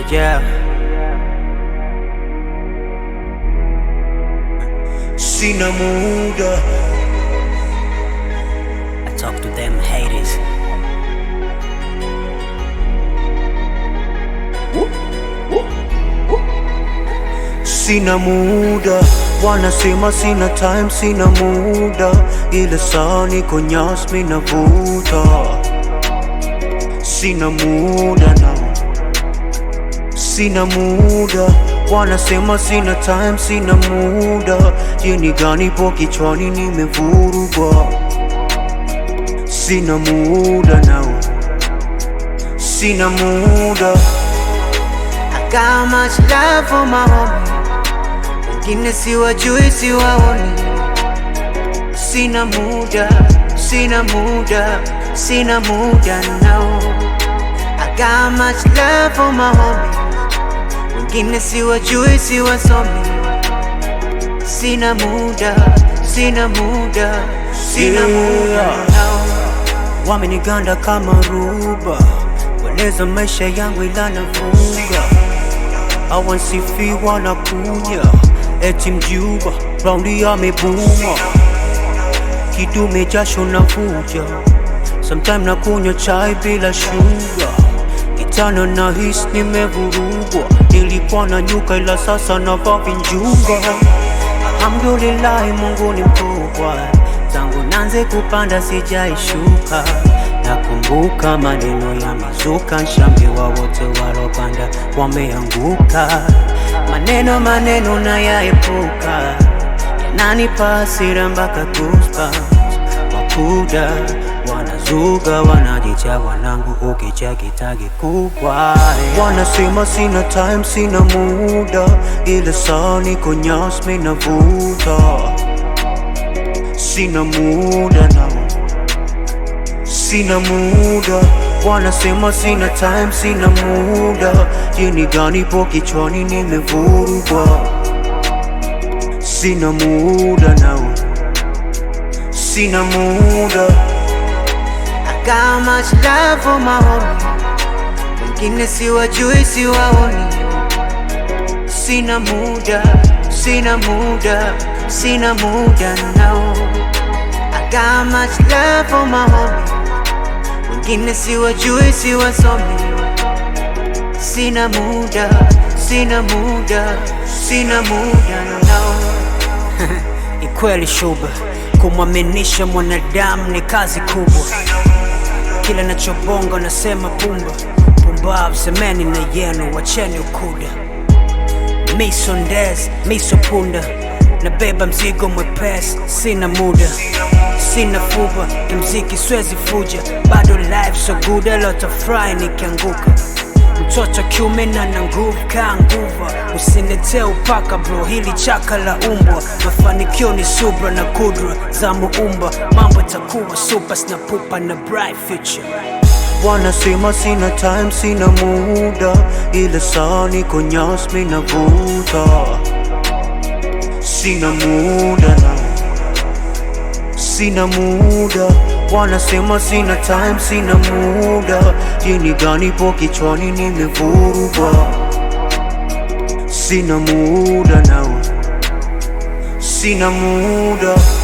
yeah. Sina muda I talk to them haters. Sina muda wanasema sina time, sina muda ile saa niko nyas mina vuta. Sina muda na sina muda wanasema sina time, sina muda jini gani po kichwani nimevurugwa. Sina muda nao, sina muda I got much love for my homie, wengine siwajui, siwaoni. Sina muda, sina muda, sina muda now. I got much love for my homie, wengine siwajui, siwasomi. Sina muda, sina muda, sina muda Yeah. now. Wameniganda kama ruba, weleza maisha yangu ila nafunga. Hawansifiwa na kunya, eti mjuba raundi amebuma, kidume jasho na vuja, sometime na kunywa chai bila shuga, kitana na hisi nimevurugwa, nilikuwa na nyuka ila sasa navaa vinjuga. Alhamdulillahi, Mungu ni mkubwa, tangu nanze kupanda sijaishuka. Nakumbuka maneno ya mizuka, nshambiwa wote walopanda wameanguka. Maneno maneno na yaepuka, yananipa hasira mpaka goosebumps. Wakuda wanazuga, wanajicha wanangu, ukicha kitagi kubwa. Wanasema sina time, sina muda, ile saa niko nyas mina vuta. Sina muda na sina muda, wanasema sina time, sina muda. Jini gani po kichwani nimevurugwa. Sina muda nao, sina muda. I got much love for my homie, wengine siwajui, siwaoni. Sina muda, sina muda, sina muda now. I got much love for my homie, wengine siwajui, siwasomi. Sina muda, sina muda, sina muda now. Ni kweli shuba, kumwaminisha mwanadamu ni kazi kubwa. Kila nachobonga nasema pumba pumbavu, semeni na yenu, wacheni ukuda. Miso ndez, miso punda, nabeba mzigo mwepesi, sina muda sina fuba, kimziki swezi fuja, bado life so good, alotafurahi nikianguka mtoto kiume na na nguvu kaa nguva, usinetee upaka bro, hili chaka la umbwa. Mafanikio ni subra na kudra za muumba, mambo itakuwa super, sina pupa na bright future. Wanasema sina time, sina muda, ile saa niko nyas mina vuta. Sina muda na sina muda, wanasema sina time, sina muda. Jini gani po kichwani nimevurugwa. Sina muda nao, sina muda